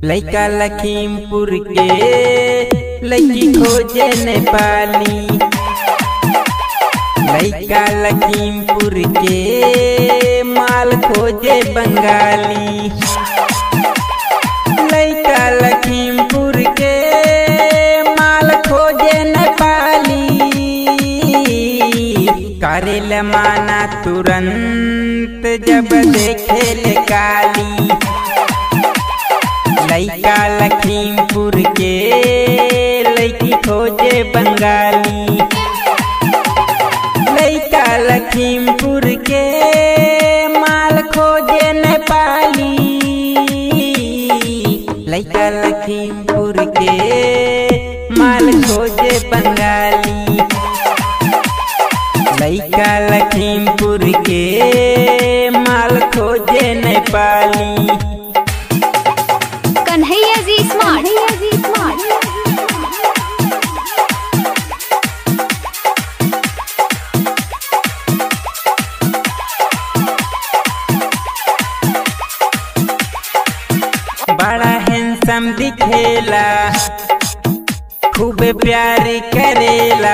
लैका लखीमपुर के लैकी खोजे नेपाली लैका लखीमपुर के माल खोजे बंगाली लैका लखीमपुर के माल खोजे नेपाली करेल माना तुरंत जब देखे ले काली लैका लखीमपुर के लैकी खोजे बंगाली लैका लखीमपुर के माल खोजे नेपाली लैका लखीमपुर के माल खोजे बंगाली लैका लखीमपुर के माल खोजे नेपाली कन्हैया जी स्मार्ट कन्हैया जी स्मार्ट बड़ा हैंसम दिखेला खूब प्यार करेला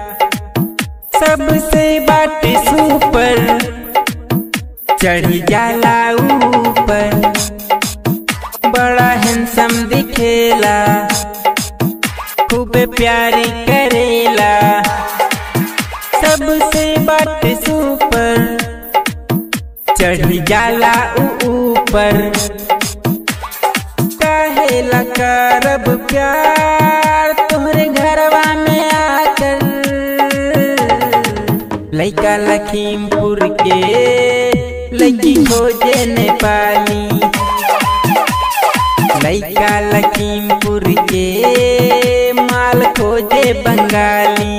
सबसे बाट सुपर चढ़ी जाला ऊपर बड़ा हैंसम दिखेला खूब प्यार करेला सबसे बाट सुपर चढ़ी जाला ऊ ऊपर काहेला करब प्यार तोहरे घरवा में आकर लैका लखीमपुर के लैकी खोजे नेपाली लैका लखीमपुर के माल खोजे बंगाली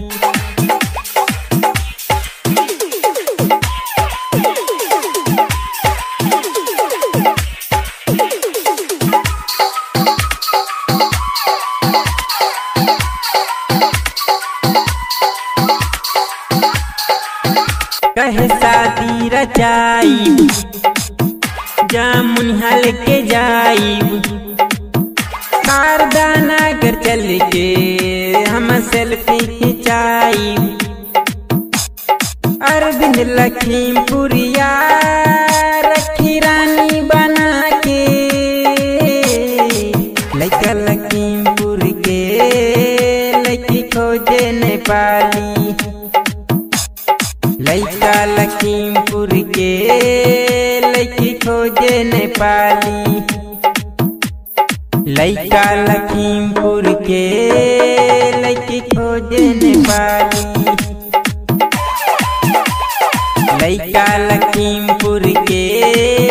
कहे शादी रचाई जामुन हल के जाई कारदाना कर चल के हम सेल्फी खिंचाई अरविंद लखीमपुरिया रखी रानी बना के लैका लखीमपुर के लैकी खोजे नेपाली लैका लखीमपुर के लैकी खोजे नेपाली लैका लखीमपुर के लैकी खोजे नेपाली लैका लखीमपुर के